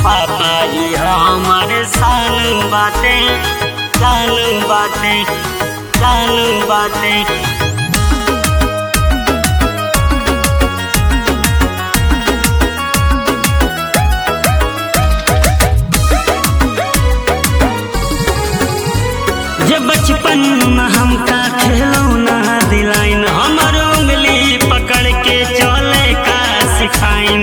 पापा ही हमारे साल बाटे साल बाटे साल बाटे जे बचपन में हमका खिलौना दिलाइन हमर उंगली पकड़ के चले का सिखाइन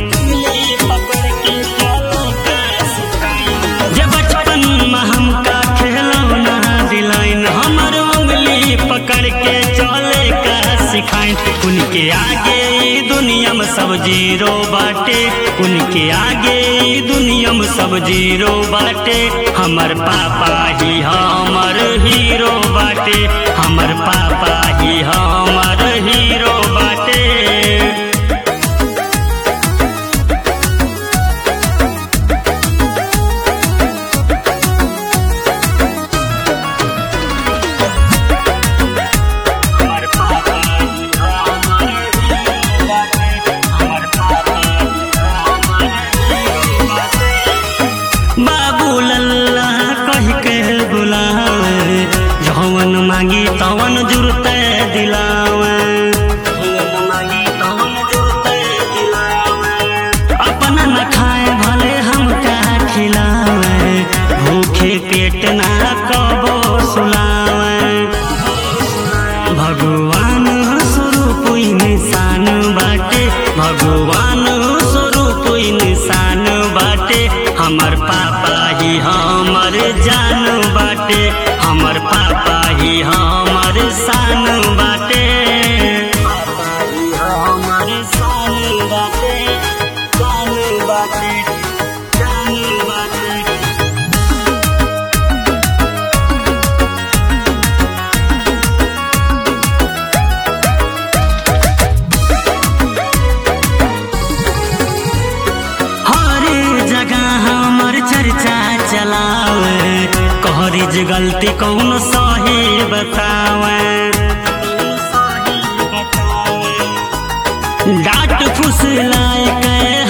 जे बचपन में हमका खिलौना दिलाइन हमर उंगली पकड़ के चले का सिखाइन उनके आगे ई दुनिया में सब जीरो बाटे उनके आगे ई दुनिया में सब जीरो बाटे हमर पापा ही हमर हीरो बाटे हमर पापा ही हमर हीरो बाटे हमर पापा ही हमर हीरो बाटे हमर पापा ही हमर हीरो बाटे बाबू लल्ला कह के बुलावे जवन मांगी तवन जुरते दिलावे अपना न खाए भले हमका खिलावे भूखे पेट ना कबो सुलावे भगवान स्वरूप इंसान बाटे भगवान स्वरूप इंसान बाटे हमर पापा ही हमर जान बाटे हमर पापा ही हमर शान बाटे पापा ही हमर शान बाटे शान बाटे शान बाटे हर जगह हमर चर्चा चलावे कहरी जे गलती कौन सही बतावे डांट फुसलाए के